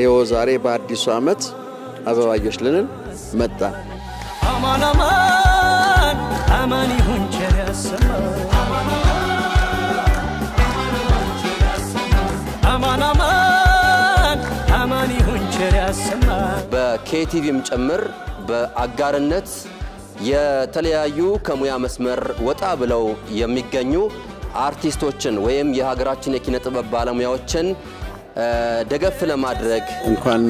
ይኸው ዛሬ በአዲሱ ዓመት አበባዮች ልንል መጣን። አማን አማን አማን ይሁን ቸር ያሰማን አማን አማን አማን ይሁን ቸር ያሰማን በኬቲቪም ጭምር በአጋርነት የተለያዩ ከሙያ መስመር ወጣ ብለው የሚገኙ አርቲስቶችን ወይም የሀገራችን የኪነ ጥበብ ባለሙያዎችን እ፣ ደገፍ ለማድረግ እንኳን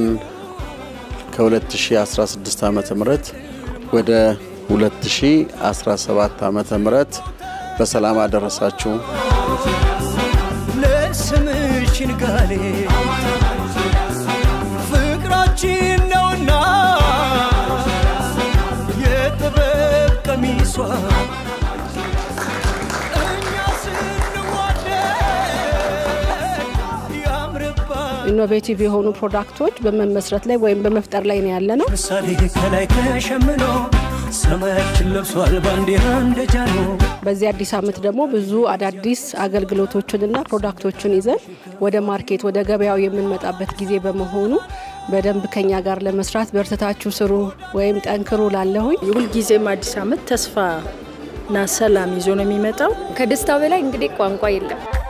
ከ2016 ዓመተ ምህረት ወደ 2017 ዓመተ ምህረት በሰላም አደረሳችሁ። ለስምሽ ንጋሌ ፍቅራችን ነውና የጥበብ ቀሚሷ እኛ ስንዋደድ ያምርባል ኢኖቬቲቭ የሆኑ ፕሮዳክቶች በመመስረት ላይ ወይም በመፍጠር ላይ ነው ያለ ነው። ምሳሌ ከላይ ተሸምኖ ሰማያችን ለብሷል ባንዲራ እንደጃኖ በዚህ አዲስ ዓመት ደግሞ ብዙ አዳዲስ አገልግሎቶችንና ፕሮዳክቶችን ይዘን ወደ ማርኬት ወደ ገበያው የምንመጣበት ጊዜ በመሆኑ በደንብ ከኛ ጋር ለመስራት በርትታችሁ ስሩ ወይም ጠንክሩ ላለሁኝ የሁልጊዜም አዲስ ዓመት ተስፋና ሰላም ይዞ ነው የሚመጣው። ከደስታው በላይ እንግዲህ ቋንቋ የለም።